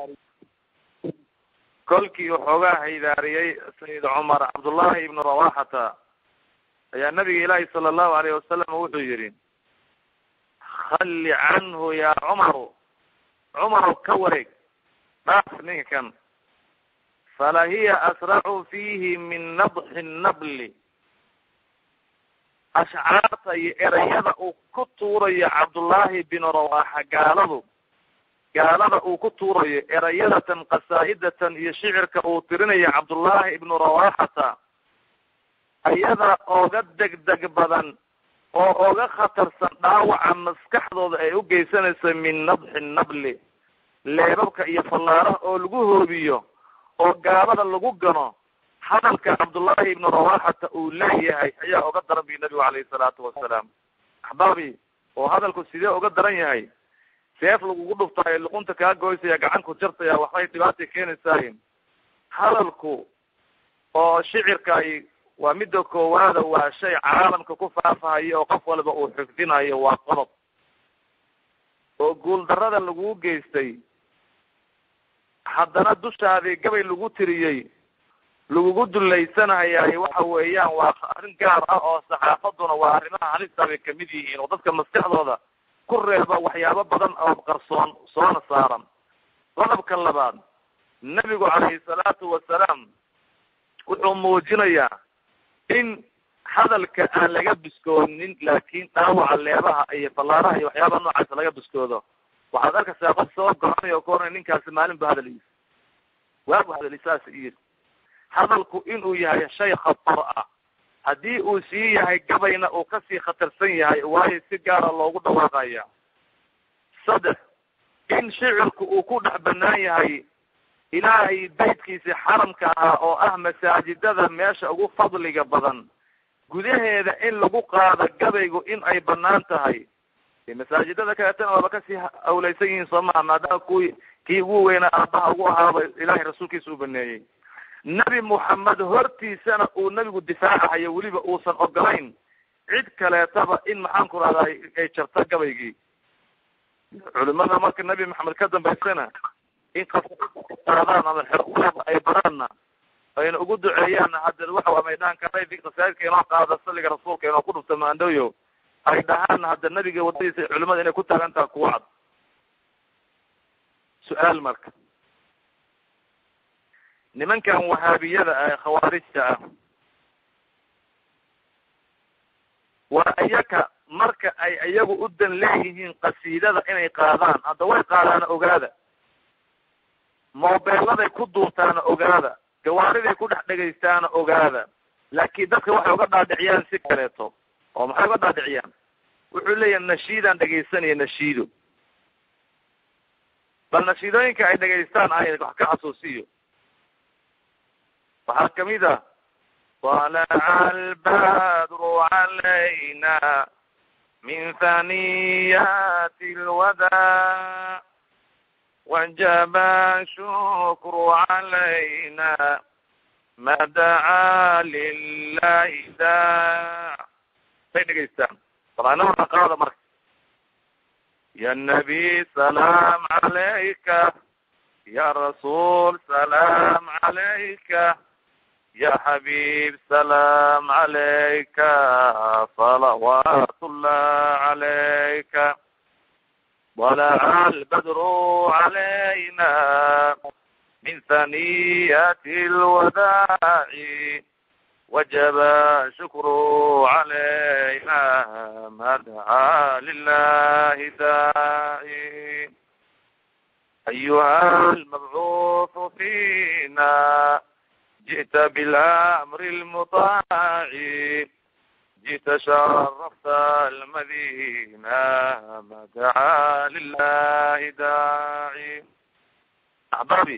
kolkii waxoogaa haydaariyey sayid cumar cabdullahi ibnu rawaxata ayaa nabiga ilaahi sala allahu alayh wasalam wuxuu yihi halli canhu ya cumaru cumarow ka wareeg dhaaf ninkan fala hiya asracu fiihi min nadxi nabli ashcaarta iyo erayada uu ku tuurayo cabdullaahi binu rawaxa gaaladu gaalada uu ku tuurayo erayadatan qasaa'idatan iyo shicirka uu tirinayo cabdullaahi ibnu rawaxata ayada oga degdeg badan oo oga khatarsan dhaawaca maskaxdooda ay u geysanayso min nadxi nabli leebabka iyo fallaaraha oo lagu hoobiyo oo gaalada lagu gano hadalka cabdullaahi ibnu rawaxata uu leeyahay ayaa oga daran bi nabigu calayhi salaatu wasalaam axbaabi oo hadalku sidee oga daran yahay seef lagugu dhuftaayo luqunta kaa goysaya gacanku jartaya waxbay dhibaatay keenaysaay hadalku oo shicirkaay waa midda koowaada waa shay caalamka ku faafahayo oo qof walba uu xifdinayo waa qodob oo guuldarada lagu geystay haddana dushaadii gabay lagu tiriyey lagugu dulaysanayay waxa weeyaan waa arrin gaar ah oo saxaafaduna waa arrimaha halista bay kamid yihiin oo dadka maskaxdooda ku reeba waxyaabo badan oo qarsoon soona saaran qodobka labaad nebigu calayhi salaatu wasalaam wuxuu muujinayaa in hadalka aan laga biskoonin laakin dhaawaca leebaha iyo fallaaraha iyo waxyaabaha noocaasa laga biskoodo waxaad arkaysaa qof soo goranay oo ka oranay ninkaasi maalin bu hadaliis waabu hadali saas iyo hadalku inuu yahay shay khatar ah haddii uu sii yahay gabayna uu kasii khatarsan yahay waayo si gaara loogu dhawaaqaya saddex in shicirku uu ku dhex banaan yahay ilaahay baytkiisi xaramka ahaa oo ah masaajidada meesha ugu fadliga badan gudaheeda in lagu qaado gabaygu in ay banaan tahay masaajidada kaleetana waaba kasii awlaysan yihiin soo maha maadaama kuwii kii ugu weynaa aabaha ugu ahaaba ilahay rasuulkiisa u baneeyey nebi moxamed hortiisana uu nebigu difaacahayo weliba uusan ogolayn cid kaleetaba in maxaan ku rahdaa ay jarto gabaygii culimada marka nebi maxamed ka dambaysana in qaadaan ama xerkulaba ay baraanna ayna ugu duceeyaan hadda waxa amay dhahan karay masaajidka inoo qaada saliga rasuulka inoo ku dhufta maandhoyo ay dhahaan hadda nebiga wadadiisa culimada inay ku taagan taha kuwa cad su-aal marka nimankan wahaabiyada ah ee khawaarijta ah waa iyaka marka ay iyagu u dan leeyihiin qasiidada inay qaadaan hadda way qaadaana ogaada moobeeladay ku duurtaana ogaada gawaariday ku dhex dhegaystaana ogaada laakiin dadka waxay uga dhaadhiciyaan si kaleeto oo maxay uga dhaadhiciyaan wuxuu leeyahay nashiidaan dhegaysanaya nashiido bal nashiidooyinka ay dhegaystaan ay wax ka xasuusiyo waxaa kamid a طلع البدر علينا من ثنيات الوداع وجب الشكر علينا ما دعا لله داع bay dhegaystaan quraanada qaada marka ya nabi salaam calayka ya rasuul salaam calayka ya xabib salaam calayka salawaat ullah calayka طلع البدر علينا من ثنيات الوداع وجب شكر علينا ما دعا لله داعي أيها المبعوث فينا جئت بالأمر المطاع جئت شرفت المدينة ما دعا لله داعي أحبابي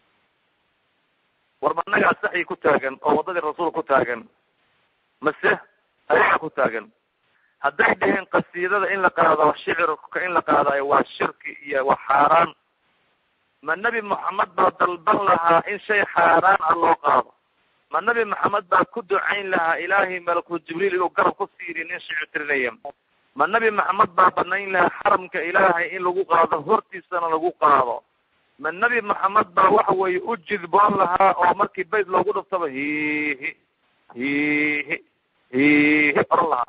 warba annagaa saxyi ku taagan oo waddadii rasuul ku taagan mase ayaga ku taagan hadday dhaheen qasiidada in la qaado shicirka in la qaadayo waa shirki iyo waa xaaraan ma nebi moxamed baa dalban lahaa in shay xaaraan ah loo qaado ma nebi maxamed baa ku ducayn lahaa ilaahay malaku jibriil inuu garab ku siiri nin shicir tirinaya ma nebi maxamed baa banayn lahaa xaramka ilaahay in lagu qaado hortiisana lagu qaado ma nebi maxamed baa waxa weeye u jidboon lahaa oo markii bayt loogu dhuftaba hihi hihi hihi oran lahaa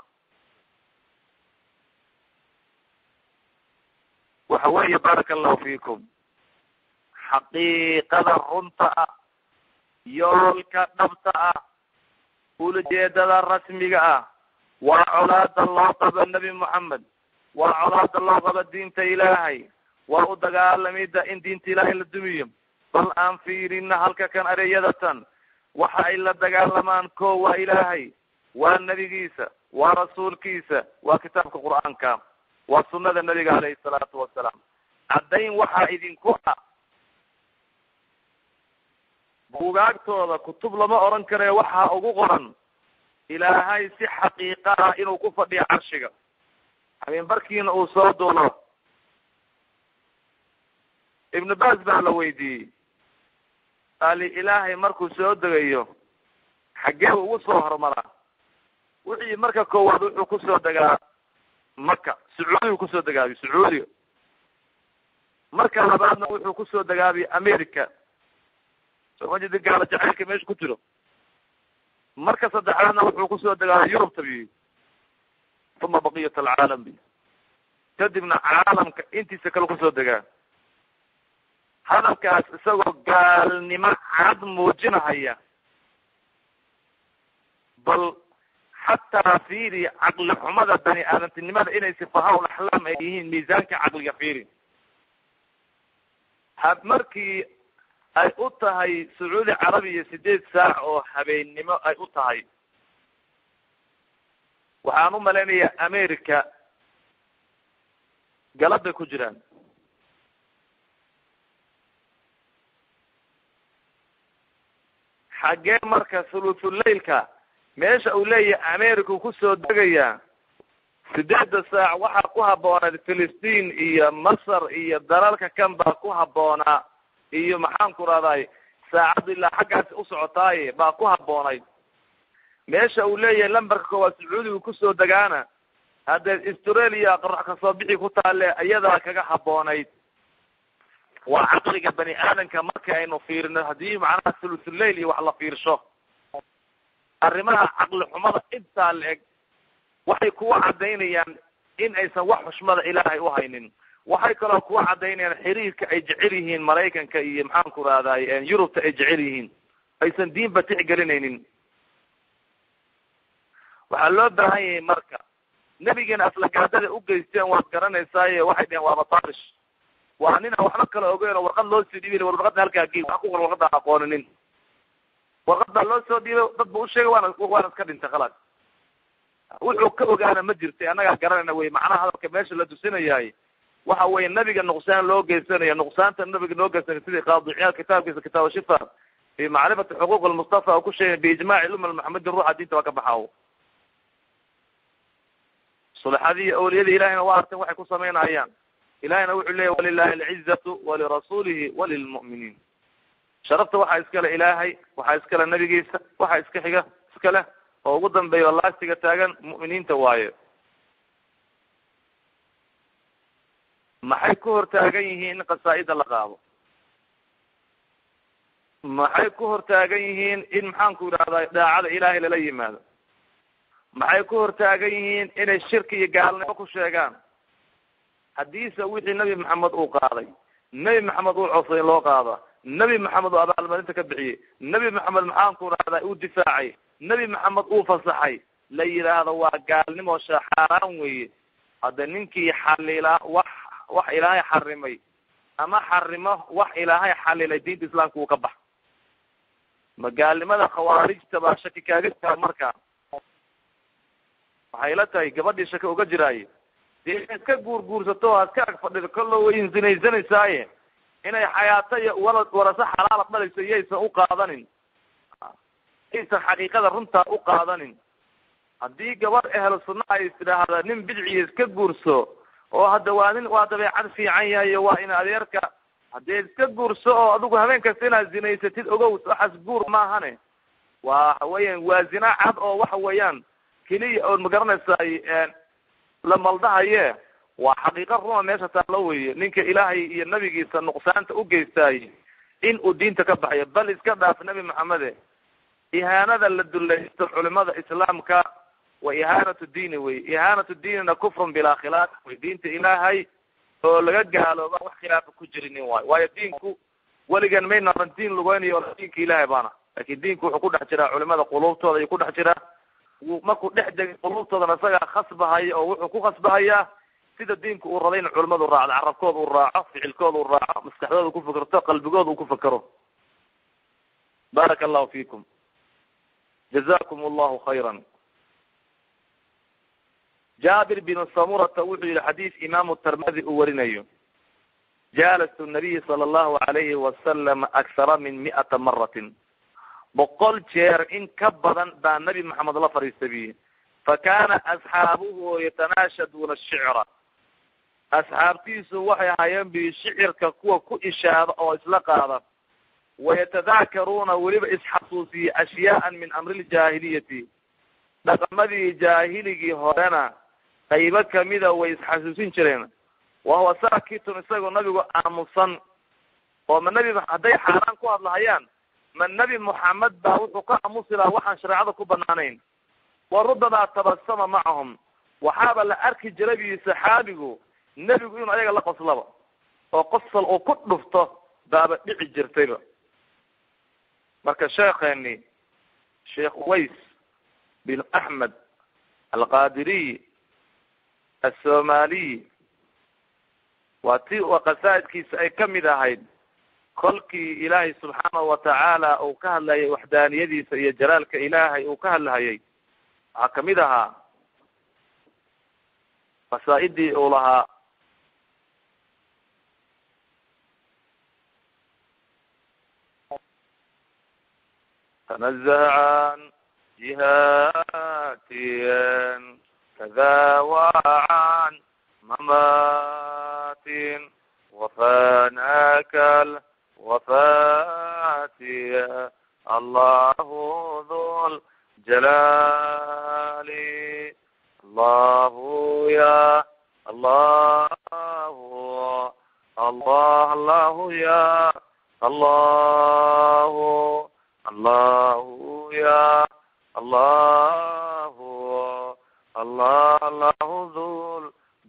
waxa weeye baaraka allahu fiikum xaqiiqada runta ah yoolka dhabta ah ulajeedada rasmiga ah waa colaada loo qabo nebi moxamed waa colaada loo qabo diinta ilaahay waa u dagaalamida in diinta ilaahay la dumiyo bal aan fiirina halka kan ereyadatan waxa ay la dagaalamaan ko waa ilaahay waa nebigiisa waa rasuulkiisa waa kitaabka qur-aanka waa sunada nebiga alayhi salaatu wasalaam caddayn waxaa idinku ah buugaagtooda kutub lama oran kare waxaa ugu qoran ilaahay si xaqiiqa ah inuu ku fadhiyo carshiga habeen barkiina uu soo duulo ibnu bas baa la weydiiyey ali ilaahay markuu soo degayo xaggee ugu soo hormaraa wixii marka koowaad wuxuu kusoo degaa maka sacuudigu kusoo degaabiy sacuudiga marka labaadna wuxuu kusoo degaabiy america soma jedi gaalo jacaylka meesha ku jiro marka saddexaadna wuxuu kusoo degaabiy yurubta bi uma baqiyat alcaalam bi kadibna caalamka intiisa kale kusoo degaa hadalkaas isagoo gaalnimo cad muujinahaya bal xataa fiiri caqli xumada bani aadamtinimada inay sifahaa axlaam ay yihiin miisaanka caqliga fiiri ha markii ay u tahay sacuudi carabiya sideed saac oo habeennimo ay u tahay waxaan u malaynayaa america galab bay ku jiraan xaggee marka thuluthulailka meesha uu leeyahay america kusoo degayaa sideedda saac waxaa ku habboonayd philistiin iyo masar iyo dalalka kan baa ku habboonaa iyo maxaan ku rahday saacaddu ilaa xaggaasi usocotaaye baa ku habboonayd meesha uu leeyahay lambarka koowaad sacuudiga kusoo degaana haddee australia qarax kasoo bixi ku taale iyadaa kaga habboonayd waa caqliga bani aadamka marka aynu fiirino haddii macnaha thuluthulail iyo wax la fiirsho arrimaha caqli xumada intaa la eg waxay kuwa cadaynayaan in aysan wax xushmada ilaahay uhaynin waxay kaloo kuwa cadaynayaan xiriirka ay jecel yihiin maraykanka iyo maxaan ku rahday yurubta ay jecel yihiin aysan diinba tixgelinaynin waxaa loo baahan yahay marka nebigeena aflagaadada ugeysteen waad garanaysaaye waxay dheheen waaba tarish waa nin aan waxba kala ogeyn oo warqad loo sii dhiibin warqadna halkaa gey waa ku qor warqada aan aqooninin warqad baa loo soo dhiibay dad ba usheegay waana waana iska dhintay khalaas wuxuu ka ogaana ma jirtay annagaa garanayna wey macnaha hadalka meesha la tusinayahay waxa weye nabiga nuqsaan loo geysanayo nuqsaanta nabiga noo geysanay sidii qaadiciyaal kitaabkiisa kitaab shifa fi macrifati xuquuq lmustafa ku sheegay biijmaaci lumma maxamedin ruuxa diinta waa ka baxaawo sulexadii iyo awliyadii ilahayna waa arteen waxay ku samaynayaan ilahayna wuxuu leeyahy walilahi alcizatu walirasuulihi walilmu'miniin sharafta waxaa iskale ilaahay waxaa iskale nabigiisa waxaa iska xiga iskale oo ugu dambeeya oo laastiga taagan mu'miniinta waaye maxay ku hortaagan yihiin in qasaa-ida la qaado maxay ku hortaagan yihiin in maxaanku yidhahdaa daacada ilaahay lala yimaado maxay ku hortaagan yihiin inay shirki iyo gaalnimo ku sheegaan haddiise wixii nebi maxamed uu qaaday nebi maxamed uu cosay in loo qaada nebi maxamed uu abaalmarinta ka bixiyey nebi maxamed maxaanku rahdaa uu difaacay nebi maxamed uu fasaxay la yidhaahdo waa gaalnimo shaxaaraan weeye hadda ninkii xalila wax wax ilaahay xarimay ama xarimo wax ilaahay xalilay diinta islaamka uu ka bax ma gaalnimada khawaarijta baa shaki kaaga jira marka waxay la tahay gabadhii shaki uga jiraaye dee ina iska guurguursato o iska ag fadhido kollo way insinaysanaysaye inay xayaato iyo wala waraso xalaala dhalayso iyaysan u qaadanin aysan xaqiiqada runtaa u qaadanin haddii gabadh ehlo sunna ay istidhaahda nin bidciya iska guurso oo hadda waa nin waa dabeecad fiican yahay waa in adeerka haddee iska guurso oo adigu habeen kasta inaad zinaysatid ogow waxaas guur maahane waxa weeyaan waa zina cad oo waxa weeyaan keliya oon magaranaysaay la maldahaye waa xaqiiqa runa meesha taallo weye ninka ilaahay iyo nabigiisa nuqsaanta u geystaayey in uu diinta ka baxayo bal iska dhaaf nebi maxamede ihaanada la dulaysto culimada islaamka wa ihaanatu diini wey ihaanatu diinina kufrun bilaa khilaaf wey diinta ilaahay oo laga gaalooba wax khilaafa ku jirinin waayo waayo diinku weligan maynaran diin lugeynayo o diinka ilaahay baana laakin diinku wuxuu ku dhex jiraa culimada quluubtooda ayuu ku dhex jiraa markuu dhex degay quluubtoodana isagaa khasbahaya oo wuxuu ku khasbahayaa sida diinku uu rabay in culimadu raacdo carabkooda uu raaco ficilkooda uu raaco maskaxdooda ku fikirto qalbigooda uu ku fikero baraka allahu fiikum jazakum allahu khayra jaabir bin samurata wuxuu yihi xadiis imaamu tirmidi uu warinayo jalastu nabiy sala allahu alayhi wasalam aksara min mi'ata maratin boqol jeer in ka badan baa nabi maxamed la fadhiista biyi fa kana asxaabuhu yatanaashaduuna shicra asxaabtiisu waxay ahaayeen bi shicirka kuwa ku ishaada oo isla qaada wayatadaakaruuna weliba isxasuusiye ashyaaan min amri ljaahiliyati dhaqamadii jaahiligii horena qaybo kamida way isxasuusin jireen wahuwa saakitun isagoo nabigu aamusan oo ma nebi hadday xaaraan ku hadlahayaan ma nebi moxamed baa wuxuu ka aamusi lahaa waxaan shareecada ku banaanayn wa rubamaa tabasama macahum waxaaba la arki jiray bi saxaabigu nebigu inuu ayaga la qoslaba oo qosol uu ku dhufto baaba dhici jirtayba marka sheekeeni sheekh uways bin axmed alqadiriy asomaliy waa ti qasaa'idkiisa ay kamid ahayd kolkii ilaahay subxaanahu watacaala uu ka hadlayay waxdaaniyadiisa iyo jalaalka ilaahay uu ka hadlahayay waxaa kamid ahaa qasaa'idii uu lahaa tanazaha can jihatiyan kada wacan mamatin wafanaka wafatiya allahu dhul jalali allahu ya allahu allah allahu ya allahu allahu ya allahu allah allahu dhul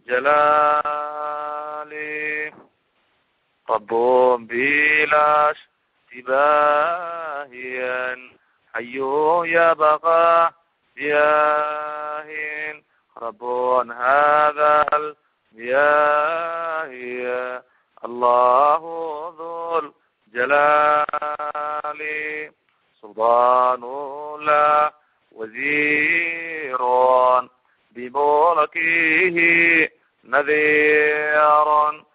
jalali rabbun bilash tibahiyan hayu yabqa yahin rabbun hadal yahiya allahu dhul jalali سلطان لا وزير بملكه نذير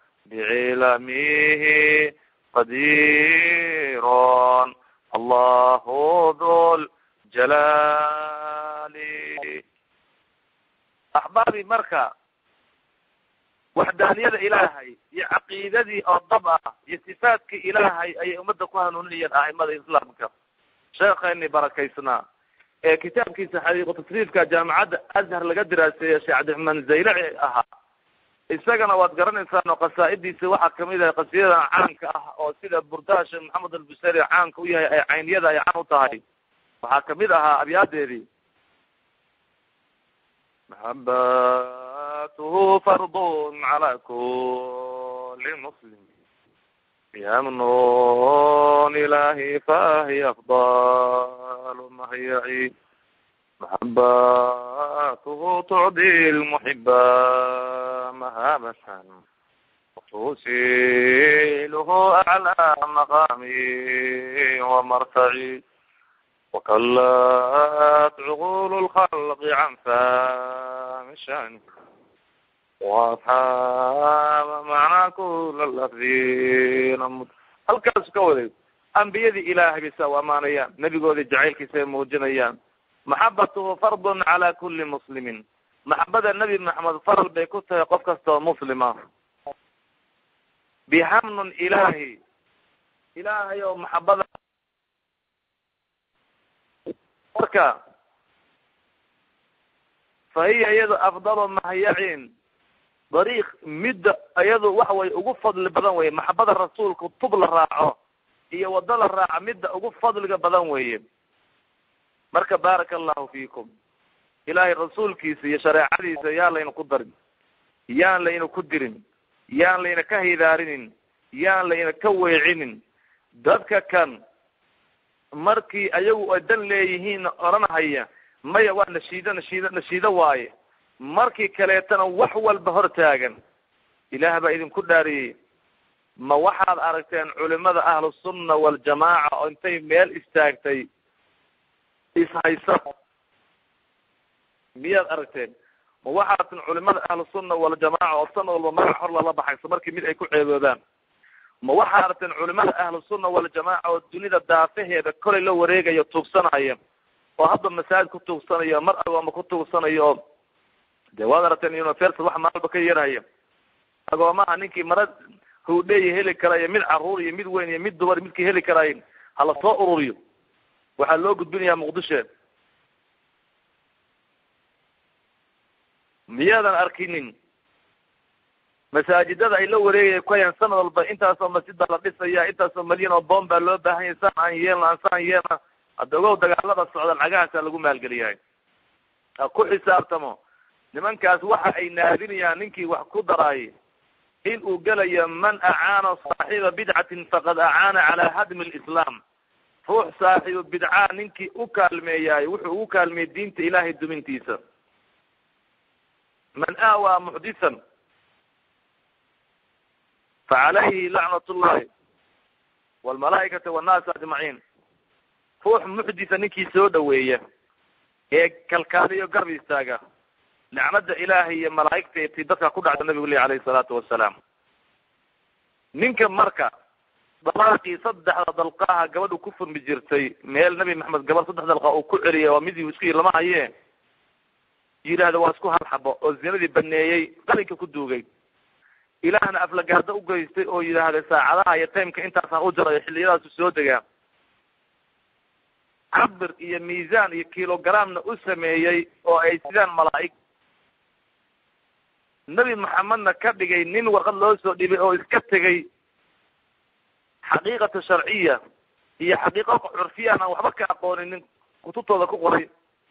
بعلمه قدير الله ذو الجلال أحبابي مركا waxdaaniyada ilaahay iyo caqiidadii oo dab ah iyo sifaadka ilaahay ayay ummadda ku hanuuninayeen a'imada islaamka sheekheeni barakaysnaa ee kitaabkiisa xaqiiqu tasriifka jaamacadda azhar laga diraaseeye sheekh cabdiraxmaan zaylaci ahaa isagana waad garanaysaan oo qasaaidiisa waxaa kamid ah qasiidadan caanka ah oo sida burdaha sheekh maxamed albusari caanka u yahay ay cayniyada ay caan u tahay waxaa kamid ahaa abyaadeedii maxabatuhu fardun cala kuli muslim yamnun ilahi fahiy afdalu mahyaci maxabatuhu tucdi lmuxiba mahabatan tusiluhu aclى maqami wamartaci وكلت عقول الخلق عن فهم شأنه وأصحاب معنى كل الأخذين halkaas ka waday ambiyadii ilaahay bay saa u amaanayaan nebigoodii jacaylkiisa ay muujinayaan maxabatuhu fardun cala kuli muslimin maxabada nebi maxamed faral bay ku tahay qof kasta oo muslima bihamnun ilaahi ilaahay oo maxabada marka fa hiya iyado afdalu mahyacin dariiq midda iyadu waxa weye ugu fadli badan weye maxabada rasuulka tub la raaco iyo waddo la raaco midda ugu fadliga badan weeye marka baaraka allahu fiikum ilaahay rasuulkiisa iyo shareecadiisa yaan layna ku darin yaan layna ku dirin yaan layna ka hidaarinin yaan layna ka weecinin dadka kan markii ayagu ay dan leeyihiin odhanahaya maya waa nashiido nashiido nashiido waaye markii kaleetana wax walba hor taagan ilaah baa idinku dhaariyey ma waxaad aragteen culimada ahlusunna waljamaaca oo intay meel istaagtay ishaysa miyaad aragteen ma waxaatan culimada ahlusunna waljamaaca oo sanad walba magac hor lala baxayso markii mid ay ku ceeboobaan ma waxaa aragteen culimada ahlusunna waljamaaca oo dunida daafaheeda kolay la wareegayo tuugsanaya oo hadda masaajid ku tuugsanayo mar agooma ku tuugsanayo oo de waad aragteen universal wax maalba ka yarhaya agoomaha ninkii mara hawdheeya heli karayo mid caruur iyo mid weyn iyo mid dumar midkii heli karayo hala soo ururiyo waxaa loo gudbinayaa muqdisho miyaadan arkinin masaajidada ay la wareegaya ku hayaan sanad walba intaasoo masjid baa la dhisaya intaasoo malyan oo boom baa loo baahan yahay saan aan yeelna aan saan yeelna hadda ogow dagaalada socda lacagahaasaa lagu maalgeliyahay ha ku xisaabtamo nimankaas waxa ay naadinayaan ninkii wax ku daraay in uu gelayo man acaana saaxiba bidcatin faqad acaana calaa hadmi lislaam ruux saaxibu bidcaa ninkii u kaalmeeyaay wuxuu ugu kaalmeeyey diinta ilaahay dumintiisa man aawaa muxdisan facalayhi lacnat llahi walmalaa'ikati wannaasi ajmaciin ruux muxdisa ninkii soo dhaweeya ee kalkaaliyo garb istaaga nicmada ilaahay iyo malaa'igta ti dadka ku dhacda nabigu leh alayhi salaatu wasalaam ninka marka dalaaqii saddexda dalqaaha gabadhu ku furmi jirtay meel nabi maxamed gabadh saddex dalqa uu ku celiyay waa midii isku yiri lama haye yidhaahda waa isku hal xabo oo zinadii baneeyey qalinka ku duugay ilaahna aflagaado u geystay oo yidhaahday saacadaha iyo timeka intaasaan u jarayo xilliyadaasu soo degaa cabir iyo miisaan iyo kilogramna u sameeyey oo ay sidaan malaa'ig nebi maxamedna ka dhigay nin warqad loo soo dhibay oo iska tegay xaqiiqata sharciya iyo xaqiiqa curfiyan aan waxba ka aqoonin nin kutubtooda ku qoray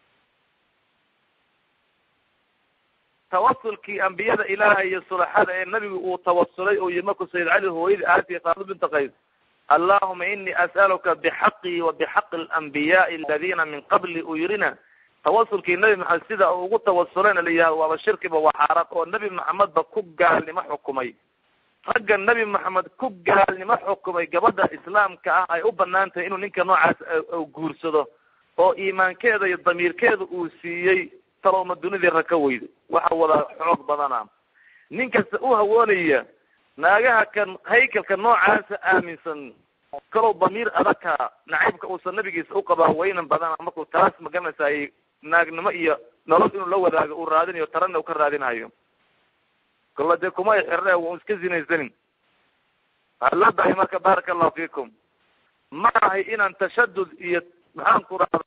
tawasulkii ambiyada ilaahay iyo sulaxada ee nabigu uu tawasulay oo yii markuu sayid cali hooyadii aatiya faadima binta qays allahuma ini as'aluka bixaqii wa bixaqi alambiyaai aladina min qabli uu yirina tawasulkii nabi maxamed sida uu ugu tawasulayna la yihahdo waaba shirkiba waa xaaraan oo nebi maxamedba ku gaalnimo xukumay ragga nebi maxamed ku gaalnimo xukumay gabadha islaamka ah ay u banaan tahay inuu ninka noocaas guursado oo iimaankeeda iyo damiirkeeda uu siiyey talowma dunidii rag ka weyda waxa wada xoog badana nin kasta u hawoonaya naagaha kan haykalka noocaasa aaminsan kalow damiir adagka nacaybka uusan nabigiisa u qabaa waynan badana markuu taas magaranaysaay naagnimo iyo nolol inuu la wadaago uu raadinayo tarana u ka raadinayo kolla dee kuma ay xirne wa iska zinaysanin waxaa loo bahay marka baaraka allahu fiikum ma ahay inaan tashadud iyo maxaan ku rahda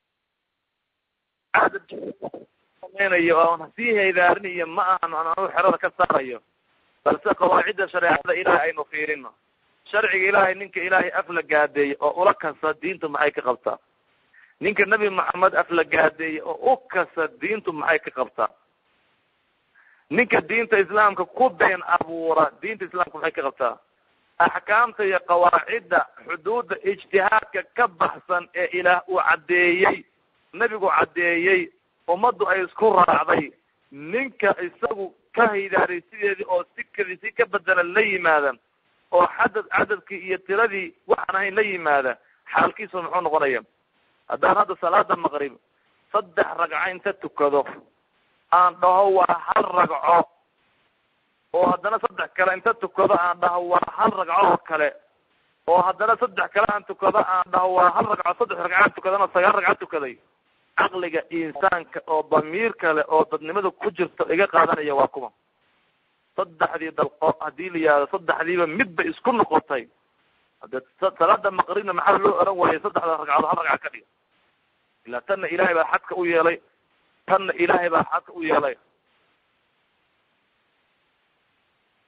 sameynayo oon sii haydaarinayo ma ahan aan anu xerada ka saarayo balse qawaacidda shareecada ilaahay aynu fiirino sharciga ilaahay ninka ilaahay afla gaadeeyey oo ula kasa diintu maxay ka qabtaa ninka nebi maxamed afla gaadeeyey oo u kasa diintu maxay ka qabtaa ninka diinta islaamka ku been abuura diinta islaamka maxay ka qabtaa axkaamta iyo qawaacidda xuduudda ijtihaadka ka baxsan ee ilaah uu caddeeyey nebigu caddeeyey ummaddu ay isku raacday ninka isagu ka haydaaray sideedii oo si kali si ka bedelan la yimaada oo xadad cadadkii iyo tiradii waxaan ahayn la yimaada xaalkiisu muxuu noqonaya haddaan hadda salaada maqrib saddex ragco inta tukado aan dhaho waa hal ragco oo haddana saddex kale inta tukado aan dhaho waa hal ragco oo kale oo haddana saddex kale aan tukado aan dhaho waa hal ragco saddex ragco aan tukadana sagaal ragco tukaday caqliga insaanka oo damiir kale oo dadnimada ku jirto iga qaadanaya waa kuma saddexdii dalqo haddii la yihahdo saddexdiiba midba isku noqotay hade salaada maqribna maxaa loo oran waayay saddexda ragcadood hal ragca ka dhiga ilaa tanna ilaahay baa xadka u yeelay tanna ilaahay baa xadka u yeelay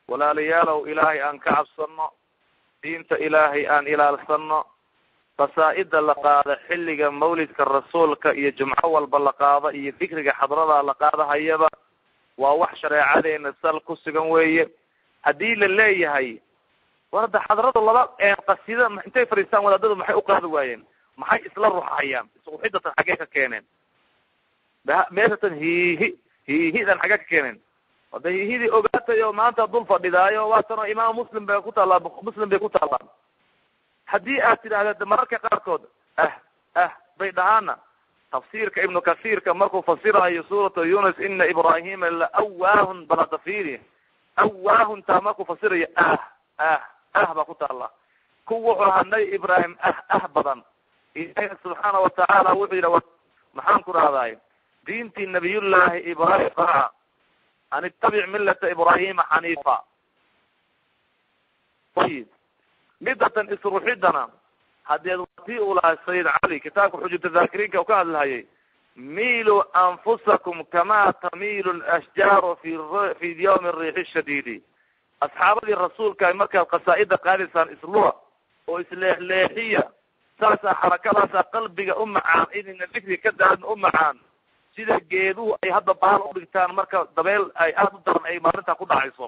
walaalayaalow ilaahay aan ka cabsano diinta ilaahay aan ilaalsano qasaa-ida la qaado xilliga mawlidka rasuulka iyo jumco walba la qaado iyo dikriga xadrada la qaadahayaba waa wax shareecadeena sal ku sugan weeye haddii la leeyahay war hadda xadradu laba qasida intay fadhiistaan wadaadadu maxay uqaadi waayeen maxay isla ruxayaan isruxidatan xaggee ka keeneen meeshatan hiihi hiihidan xaggee ka keeneen hadda hiihidii ogaatay oo maanta dul fadhidaayo waatano imaam muslim bay ku taallaa muslim bay ku taallaan haddii aad tidhaahda mararka qaarkood ah ah bay dhahaana tafsiirka ibnu kasiirka markuu fasirayo suurata yunus ina ibrahima la awaahun balatafiri awaahun taa markuu fasirayo ah ah ah baa ku taalla ku wuxuu ahaa nabi ibraahim ah ah badan ilahi subxaana watacaala wuxuu yidhi maxaan ku rahdaay diintii nabiyullaahi ibrahim raaca an ittabic millata ibrahima xaniifa ayib midatan isruxidana hadeed watii uu lahay sayid cali kitaabka xujata daakiriinka u ka hadlahayay miiluu anfusakum kama tamiilu lashjaaru fi fi yawmi riixi shadiidi asxaabadii rasuulka ay markaad qasaa-ida qaadaysaan isluha oo isleexleexiya saasaa xarakadaasaa qalbiga u macaan inayna dikri ka daarin u macaan sida geeduhu ay hadda baal udhigtaan marka dabeel ay aada u daran ay maalintaa ku dhacayso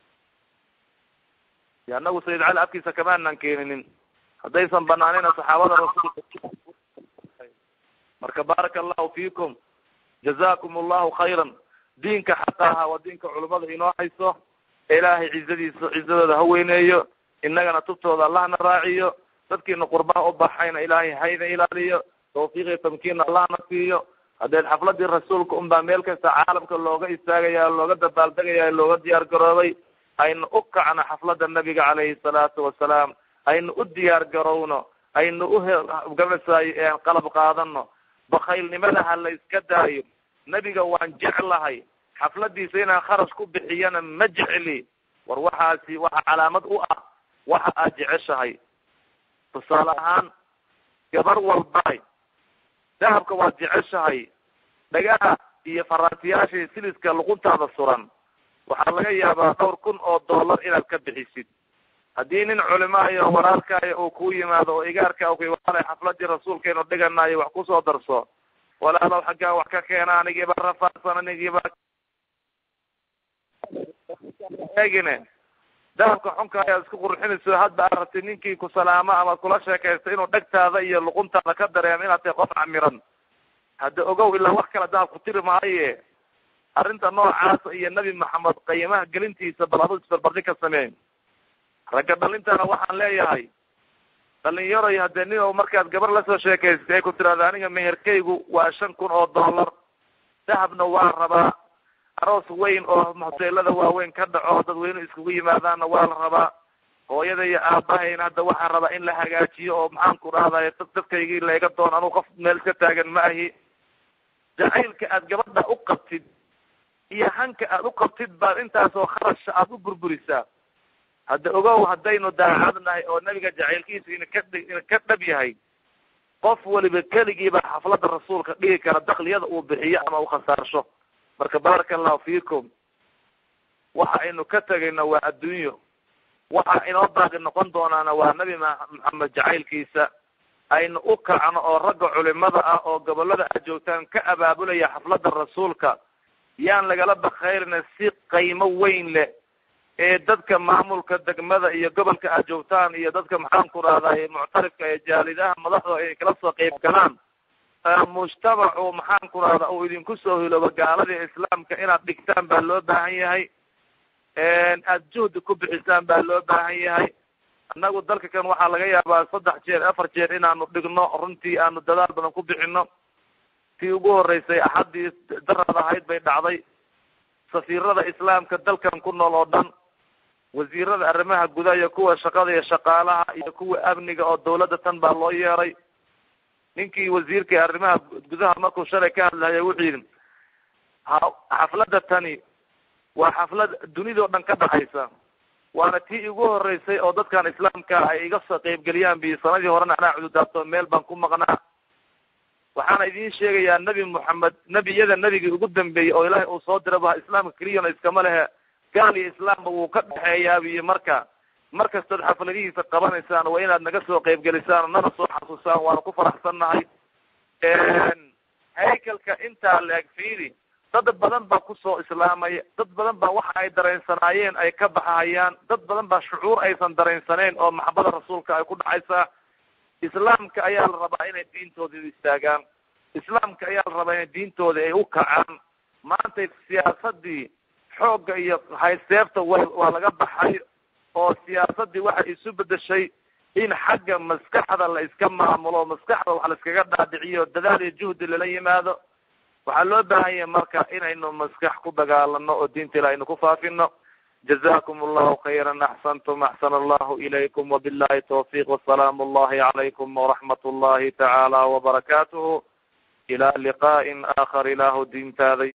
de anagu sayid cali afkiisa kamaanan keeninin haddaysan banaanina saxaabada rasuulka marka baaraka allahu fiikum jazakum allahu khayran diinka xaqa ahaa waa diinka culimada inoo hayso ilaahay cizadiisa cizadooda ha weyneeyo innagana tubtooda allahna raaciyo dadkiina qurbaha u baxayna ilaahay hayna ilaaliyo tawfiiqiyo tamkiinna allahna siiyo hadeed xafladii rasuulka un baa meel kasta caalamka looga istaagaya looga dabaaldegaya looga diyaar garoobay aynu u kacno xaflada nabiga calayhi salaatu wasalaam aynu u diyaar garowno aynu ugamasay qalab qaadano bakaylnimada ha la iska daayo nebiga waan jeclahay xafladiisa inaan kharash ku bixiyana ma jecli war waxaasi waxa calaamad u ah waxa aad jeceshahay tusaale ahaan gabar walbay dahabka waad jeceshahay dhagaha iyo faraantiyaashii siliska luquntaada suran waxaa laga yaabaa dhowr kun oo dollar inaad ka bixisid haddii nin culimaayo walaalkaayo uu ku yimaado oo igaarka ku walaala xafladii rasuulkeenu dhiganayo wax kusoo darso walaalow xaggaa wax ka keena anigiiba rafaadsan anigiiba eegine dahabka xunka ayaad isku qurxinayso hadda aad rabtid ninkii ku salaamo ama kula sheekaysta inuu dhegtaada iyo luquntaada ka dareemo inaad tahay qof camiran hadda ogow ilaa wax kale dahab ku tiri maaye arrinta noocaasa iyo nebi maxamed qiimaha gelintiisa bal adu isbarbardi ka sameyn ragga dhalintana waxaan leeyahay dhalinyaroy hadee nin o markaad gabar lasoo sheekaysatay ay ku tirahda aniga meherkaygu waa shan kun oo dollar dahabna waa rabaa aroos weyn oo hoteelada waaweyn ka dhaco dadweyne iskugu yimaadaanna waa la rabaa hooyada iyo aabahayna hadda waxaan rabaa in la hagaajiyo oo maxaan ku dhahday dadkaygii layga doon anuu qof meel iska taagan ma ahi jacaylka aad gabadha u qabtid iyo hanka aad u qabtid baad intaasoo kharasha aad u burburisaa hadda ogow haddaynu daacadnahay oo nabiga jacaylkiisa ina ka ina ka dhab yahay qof waliba keligiiba xaflada rasuulka dhigi kara dakliyada uu bixiyo ama uu khasaarsho marka baaraka allahu fiikum waxa aynu ka tegayna waa adduunyo waxa inoo baaqi noqon doonaana waa nabi maxamed jacaylkiisa aynu u kacno oo ragga culimada ah oo gobolada aad joogtaan ka abaabulaya xaflada rasuulka yaan lagala bakayrina si qaymo weyn leh ee dadka maamulka degmada iyo gobolka aad joogtaan iyo dadka maxaan ku rahday muctarifka ee jaalidaha madaxda ay kala soo qeyb galaan mujtamacu maxaan ku rahda uu idinku soo hiloobo gaaladii islaamka inaad dhigtaan baa loo baahan yahay aad juhdi ku bixisaan baa loo baahan yahay annagu dalka kan waxaa laga yaabaa saddex jeer afar jeer inaanu dhigno runtii aanu dadaal badan ku bixino tii ugu horeysay axaddii daraad ahayd bay dhacday safiirada islaamka dalkan ku nool oo dhan wasiirada arrimaha gudaha iyo kuwa shaqada iyo shaqaalaha iyo kuwa amniga oo dawladda tan baa loo yeeray ninkii wasiirkai arrimaha gudaha markuu shalay ka hadlahaya wuxuu yidhi ha xafladda tani waa xaflad dunidao dhan ka dhaxaysa waana tii igu horeysay oo dadkan islaamka ay iga soo qeybgeliyaan bi sanadii horena anaa cududaabto meel baan ku maqnaa waxaana idin sheegayaa nebi moxamed nebiyada nebigii ugu dambeeyey oo ilaahay uu soo diraba islaamka keliyana iskama lehe gaal iyo islaamba wuu ka dhexeeyaabiyo marka mar kastood xafladihiisa qabanaysaan waa inaad naga soo qeybgelisaan nana soo xasuusaan waana ku faraxsannahay haykalka intaa la-eg fiidi dad badan baa kusoo islaamaya dad badan baa waxa ay dareensanaayeen ay ka baxahayaan dad badan baa shucuur aysan dareensaneyn oo maxabada rasuulka ay ku dhacaysaa islaamka ayaa la rabaa inay diintooda istaagaan islaamka ayaa la rabaa inay diintooda ay u kacaan maanta siyaasadii xoogga iyo hayseefta wa waa laga baxay oo siyaasadii waxay isu bedeshay in xagga maskaxda la iska maamulo maskaxda wax la iskaga dhaadhiciyo dadaal iyo juhdi lala yimaado waxaa loo baahan yahay marka inaynu maskax ku dagaalano oo diinta ilah aynu ku faafino jazakum allahu khayran axsantum axsana allahu ilaykum wabillahi tawfiq wasalaamu allahi calaykum waraxmat ullahi tacaala wabarakatuhu ila liqa'in aakhar ilaahu diintaaday